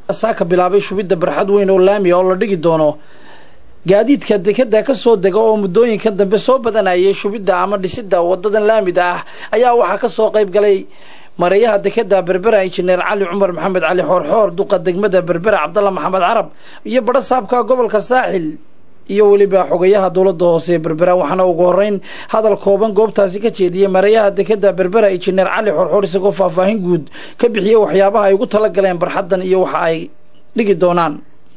saaka bilaabay shubidda barxad weyn oo laamiya oo la dhigi doono gaadiidka dekeda ka soo dega oo muddooyinka dambe soo badanayay shubidda ama dhisidda wadadan laamida ah ayaa waxaa ka soo qayb galay mareeyaha dekeda berbera injineer cali cumar maxamed cali xoorxoor duqa degmada berbera cabdalla maxamed carab iyo badho saabka gobolka saaxil iyo weliba xogayaha dowladda hoose ee berbera waxaana ugu horeyn hadal kooban goobtaasi ka jeediyey mareeyaha dekeda berbera injineer cali xoorxoor isagoo faahfaahin guud ka bixiyey waxyaabaha ay ugu talagaleen barxaddan iyo waxa ay dhigi doonaan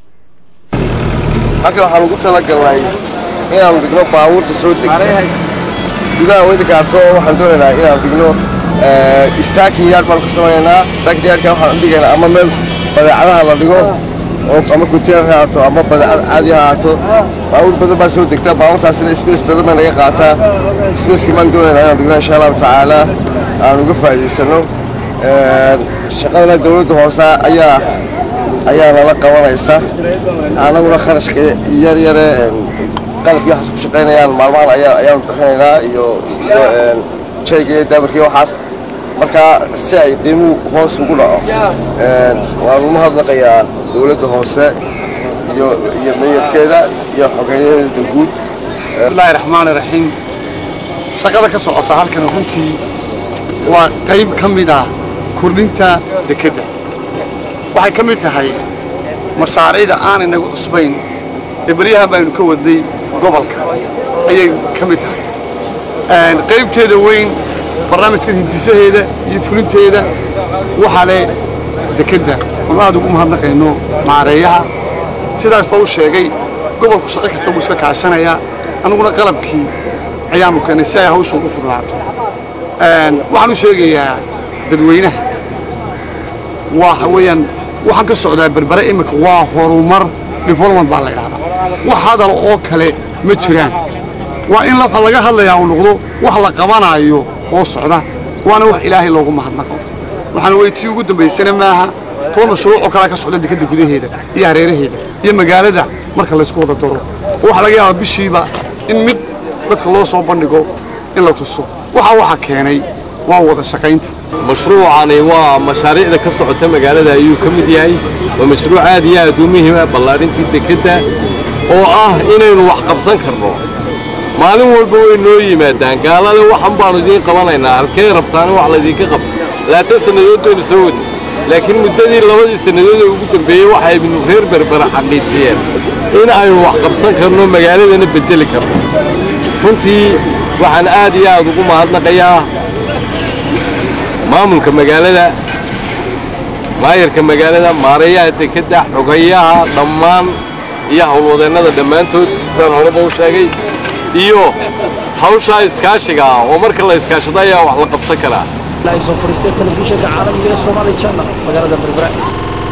halkan waxaan ugu talagalnay inaanu dhigno baabuurta soo degta gudaha waddanka arko waxaan doonaynaa inaan dhigno staakin yaard baanu ka samaynaynaa staakin yaardka waxaan dhigaynaa ama meel badeecadaha la dhigo oo ama container ha ahaato ama badeecad caadi ha ahaato baabuur badan baa soo degta baabuurtaasina space badan baa naga qaataa spacekii baan doonaynaa inaan dhigno insha allahu tacaala aan uga faa'iidaysano shaqadana dowladda hoose ayaa ayaa nala qabanaysa anaguna kharashka yar yare qalabkii waxaas ku shaqaynayaan maalmahan ayaa ayaanu bixinaynaa iyo iyo jayga iyo daabarkii waxaas marka si ay qiimuhu hoos ugu dhaco waanu mahadnaqayaa dowladda hoose iyo iyo meeyarkeeda iyo xogeeyaheeda guud bismillaahi raxmaani raxiim shaqada ka socota halkan runtii waa qayb ka mid ah kordhinta dekedda waxay ka mid tahay mashaariicda aanay nagu cusbayn ee beryahan baynu ka wadnay gobolka ayay ka mid tahay qaybteeda weyn barnaamijka hindisaheeda iyo fulinteeda waxaa leh dekedda oon aad ugu mahadnaqayno maareeyaha sidaas baa u sheegay gobolku shaqo kasta wuu iska kaashanayaa annaguna qalabkii ayaanu keenay si ay hawshu ugu fududaato waxaan u sheegayaa dadweynaha waxa weeyaan waxaan ka socdaa berbere iminka waa horumar development baa la ydhahdaa wax hadal oo kale ma jiraan waa in waxa laga hadlayaa uu noqdo wax la qabanaayo oo socda waana wax ilaahay loogu mahadnaqo waxaana weytii ugu dambaysana maaha toban mashruucoo kalea ka socda dekedda gudaheeda iyo hareeraheeda iyo magaalada marka laysku wada daro oo waxaa laga yaabaa bishiiba in mid dadka loo soo bandhigo in la tuso waxa waxa keenay waa wada shaqaynta mashruucani waa mashaariicda ka socota magaalada ayuu ka mid yahay waa mashruuc aad iyo aad u muhiima ballaadhintii dekedda oo ah inaynu wax qabsan karno maalin walba way noo yimaadaan gaalale waxan baannu idiin qabanaynaa halkee rabtaana wax laydinka qabto laatan sannadood baynu soo wadnay laakiin muddadii labadii sannadood ee ugu dambeeyey waxaynu reer berbera xaqiijiyeen in aynu wax qabsan karno magaaladana beddeli karno runtii waxaan aad iyo aad ugu mahadnaqayaa maamulka magaalada maayarka magaalada maareeyaha dekedda xogayaha dhammaan iyo howlwadeennada dhammaantood saan horeba u sheegay iyo hawshaa iskaashiga ah oo marka la iskaashado ayaa wax la qabsan karaa soo fariistay telefishinka caalamiga ee Soomaali Channel magaalada Berbera